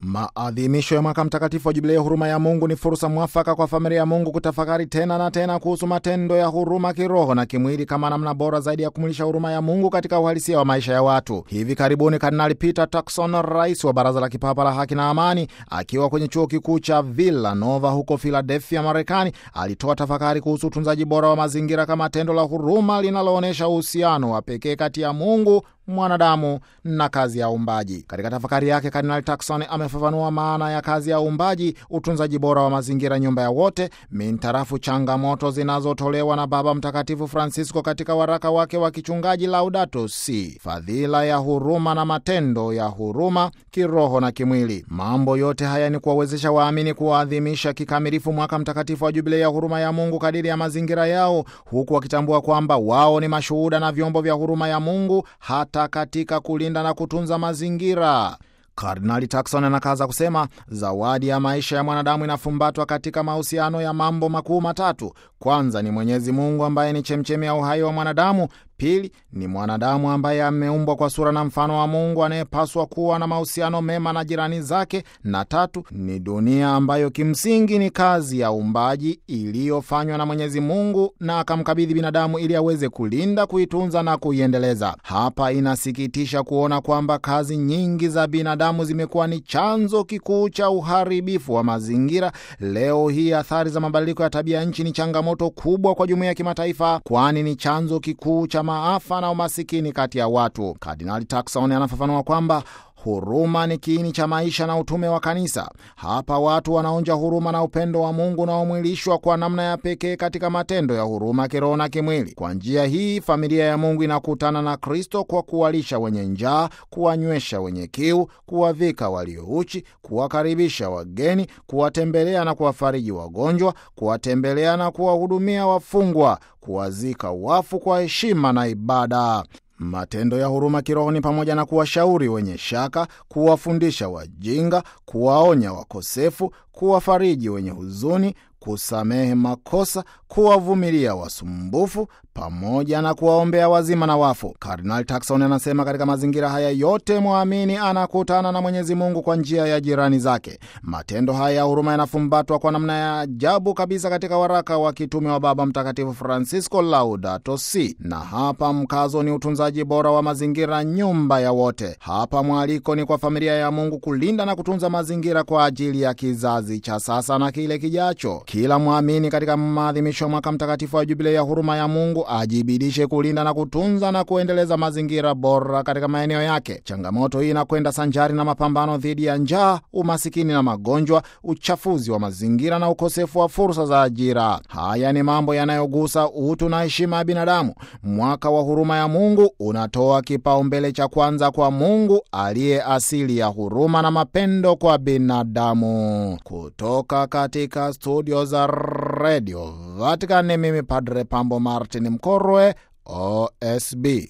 Maadhimisho ya mwaka mtakatifu wa jubilei ya huruma ya Mungu ni fursa mwafaka kwa familia ya Mungu kutafakari tena na tena kuhusu matendo ya huruma kiroho na kimwili kama namna bora zaidi ya kumwilisha huruma ya Mungu katika uhalisia wa maisha ya watu. Hivi karibuni Kardinali Peter Turkson, rais wa Baraza la Kipapa la Haki na Amani, akiwa kwenye chuo kikuu cha Villanova huko Philadelphia, Marekani, alitoa tafakari kuhusu utunzaji bora wa mazingira kama tendo la huruma linaloonyesha uhusiano wa pekee kati ya Mungu mwanadamu na kazi ya uumbaji. Katika tafakari yake, Kardinali Turkson amefafanua maana ya kazi ya uumbaji, utunzaji bora wa mazingira, nyumba ya wote, mintarafu changamoto zinazotolewa na Baba Mtakatifu Francisco katika waraka wake wa kichungaji Laudato Si, fadhila ya huruma na matendo ya huruma kiroho na kimwili. Mambo yote haya ni kuwawezesha waamini kuwaadhimisha kikamilifu mwaka mtakatifu wa jubilei ya huruma ya Mungu kadiri ya mazingira yao, huku wakitambua kwamba wao ni mashuhuda na vyombo vya huruma ya Mungu hata katika kulinda na kutunza mazingira. Kardinali Turkson anakaza kusema zawadi ya maisha ya mwanadamu inafumbatwa katika mahusiano ya mambo makuu matatu. Kwanza ni Mwenyezi Mungu ambaye ni chemchemi ya uhai wa mwanadamu. Pili ni mwanadamu ambaye ameumbwa kwa sura na mfano wa Mungu anayepaswa kuwa na mahusiano mema na jirani zake, na tatu ni dunia ambayo kimsingi ni kazi ya uumbaji iliyofanywa na Mwenyezi Mungu na akamkabidhi binadamu ili aweze kulinda, kuitunza na kuiendeleza. Hapa inasikitisha kuona kwamba kazi nyingi za binadamu zimekuwa ni chanzo kikuu cha uharibifu wa mazingira. Leo hii athari za mabadiliko ya tabia nchi ni changamoto kubwa kwa jumuiya ya kimataifa, kwani ni chanzo kikuu cha maafa na umasikini kati ya watu. Kardinali Turkson anafafanua kwamba huruma ni kiini cha maisha na utume wa kanisa. Hapa watu wanaonja huruma na upendo wa Mungu unaomwilishwa kwa namna ya pekee katika matendo ya huruma kiroho na kimwili. Kwa njia hii, familia ya Mungu inakutana na Kristo kwa kuwalisha wenye njaa, kuwanywesha wenye kiu, kuwavika waliouchi, kuwakaribisha wageni, kuwatembelea na kuwafariji wagonjwa, kuwatembelea na kuwahudumia wafungwa, kuwazika wafu kwa heshima na ibada. Matendo ya huruma kiroho ni pamoja na kuwashauri wenye shaka, kuwafundisha wajinga, kuwaonya wakosefu, kuwafariji wenye huzuni, kusamehe makosa, kuwavumilia wasumbufu pamoja na kuwaombea wazima na wafu. Kardinal Turkson anasema katika mazingira haya yote mwamini anakutana na Mwenyezi Mungu kwa njia ya jirani zake. Matendo haya ya huruma yanafumbatwa kwa namna ya ajabu kabisa katika waraka wa kitume wa Baba Mtakatifu Francisco, Laudato Si, na hapa mkazo ni utunzaji bora wa mazingira, nyumba ya wote. Hapa mwaliko ni kwa familia ya Mungu kulinda na kutunza mazingira kwa ajili ya kizazi cha sasa na kile kijacho. Kila mwamini katika maadhimisho ya mwaka mtakatifu wa jubilei ya huruma ya Mungu ajibidishe kulinda na kutunza na kuendeleza mazingira bora katika maeneo yake. Changamoto hii inakwenda sanjari na mapambano dhidi ya njaa, umasikini na magonjwa, uchafuzi wa mazingira na ukosefu wa fursa za ajira. Haya ni mambo yanayogusa utu na heshima ya binadamu. Mwaka wa huruma ya Mungu unatoa kipaumbele cha kwanza kwa Mungu aliye asili ya huruma na mapendo kwa binadamu. Kutoka katika studio za redio Vatican, mimi Padre Pambo Martin Mkorwe, OSB.